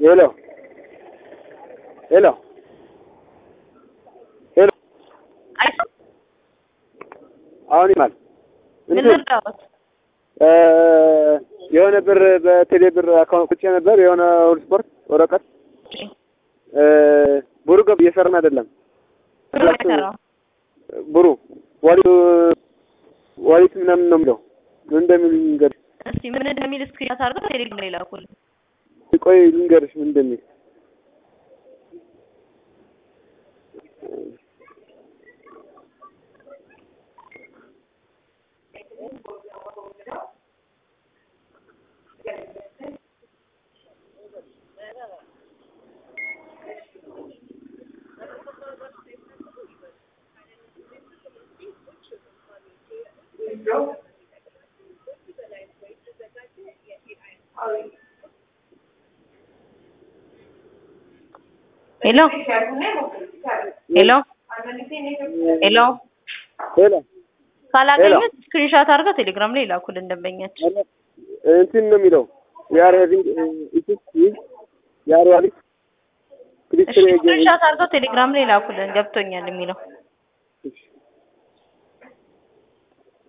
ሄሎ ሄሎ ሄሎ አይሰማም? አሁን ይማል ምን እንትን ልርዳዎት? እ የሆነ ብር በቴሌ ብር አካውንት ቁጭ ነበር የሆነ ሁሉ ስፖርት ወረቀት እ ብሩ ገብ እየሰራን አይደለም። ብር አይሰራም። ብሩ ዋሊቱ ዋሊት ምናምን ነው የሚለው ምን እንደሚል ልንገርሽ። እስቲ ምን እንደሚል ስክሪንሻት አድርገው ቴሌግራም ላይ ላኩልኝ። ቆይ ልንገርሽ ምን እንደሚል ሄሎ ሄሎ ሄሎ ሄሎ ካላገኙት ስክሪንሻት አድርገው ቴሌግራም ላይ ላኩልን ደንበኛችን። እንትን ነው የሚለው ያር ሄቪንግ ኢትስ ያር ዋሊት እሺ ስክሪንሻት አድርገው ቴሌግራም ላይ ላኩልን ገብቶኛል የሚለው